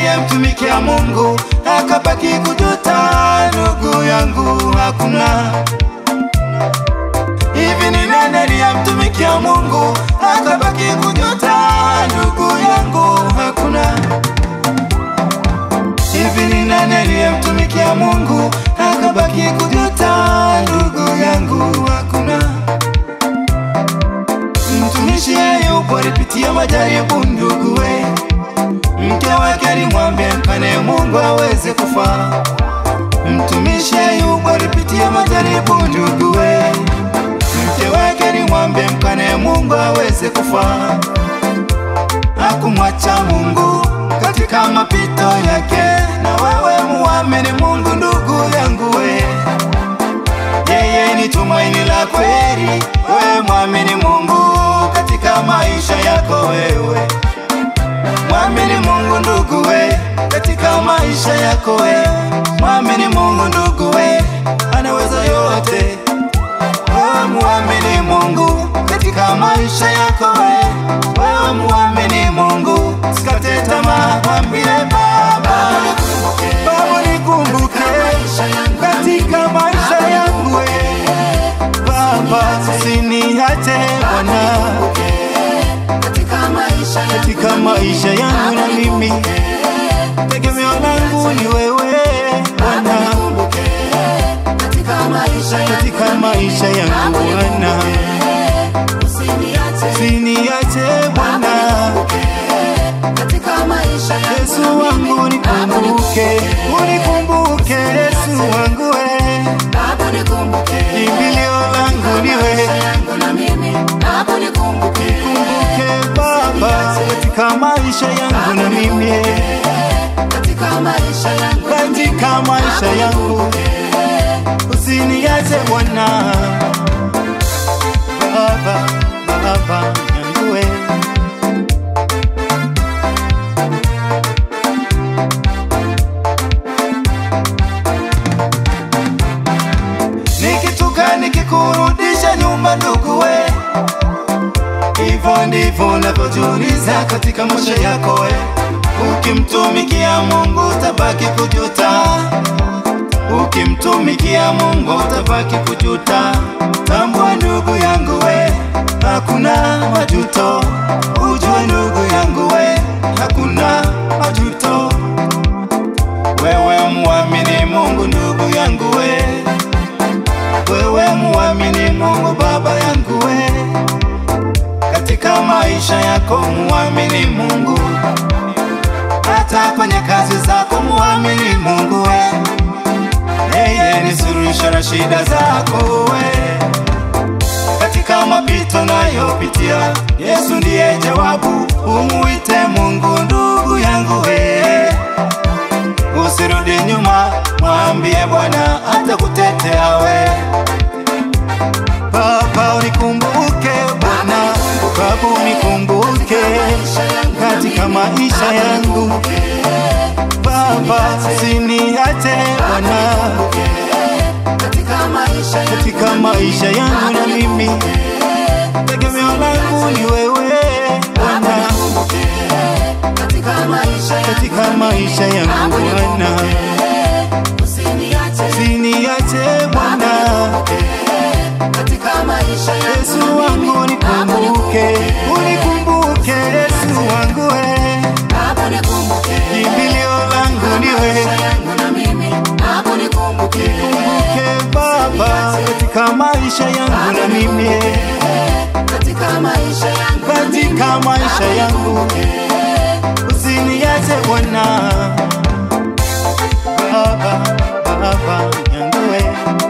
niliyemtumikia Mungu akabaki kujuta? Ndugu yangu, hakuna. Hivi ni nani aliyemtumikia Mungu akabaki kujuta? Ndugu yangu, hakuna. Hivi ni nani aliyemtumikia Mungu akabaki kujuta? Ndugu yangu, hakuna. Mtumishi Ayubu alipitia majaribu, ndugu we, mke wake alimwambia mkane Mungu aweze kufa. Mtumishi Ayubu alipitia majaribu, ndugu we, mke wake alimwambia mkane Mungu aweze kufa. Hakumwacha Mungu katika mapito yake, na wewe muamini Mungu, ndugu yangu we yeye ni tumaini la kweli. Wewe mwamini Mungu katika maisha yako, wewe mwamini Mungu ndugu we, katika maisha yako we, mwamini Mungu ndugu we, anaweza yote. Wewe mwamini Mungu katika maisha yako we, wewe mwamini Mungu, sikate tamaa, mwambie Baba, Baba nikumbuke katika maisha yangu we, Baba usiniache Bwana katika maisha yangu katika maisha yangu na mimi tegemeo langu ni wewe Bwana katika maisha yangu katika maisha yangu Bwana usiniache usiniache Bwana katika maisha yangu Yesu wangu nikumbuke unikumbuke Yesu wangu we Baba nikumbuke kimbilio langu ni maisha wewe yangu na mimi Baba nikumbuke Kumbuke Baba katika maisha yangu na mimi katika maisha yangu katika maisha yangu usiniache Bwana Baba Baba yangu we nikituka nikikurudisha nyumba ndugu we hivyo ndivyo unavyojiuliza katika maisha yako we ukimtumikia Mungu utabaki kujuta ukimtumikia Mungu utabaki kujuta tambua ndugu yangu we hakuna majuto ujue ndugu yangu we hakuna majuto wewe muamini Mungu ndugu yangu we wewe muamini Mungu baba yangu we katika maisha yako muamini Mungu hata kwenye kazi zako muamini Mungu we yeye ni suluhisho la shida zako we katika mapito nayopitia Yesu ndiye jawabu umuite Mungu ndugu yangu we usirudi nyuma mwambie Bwana atakutetea we Baba unikumbuke Bwana Baba unikumbuke katika maisha yangu Baba usiniache Bwana katika maisha yangu katika maisha yangu na mimi tegemeo langu ni wewe Bwana katika maisha yangu katika maisha yangu Bwana usiniache usiniache Bwana katika maisha yangu Yesu wangu nikumbuke unikumbuke Yesu wangu we Baba nikumbuke kimbilio langu ni wewe maisha yangu na mimi Baba nikumbuke Kumbuke Baba katika maisha yangu na mimi katika maisha yangu katika maisha yangu usiniache Bwana Baba Baba yangu we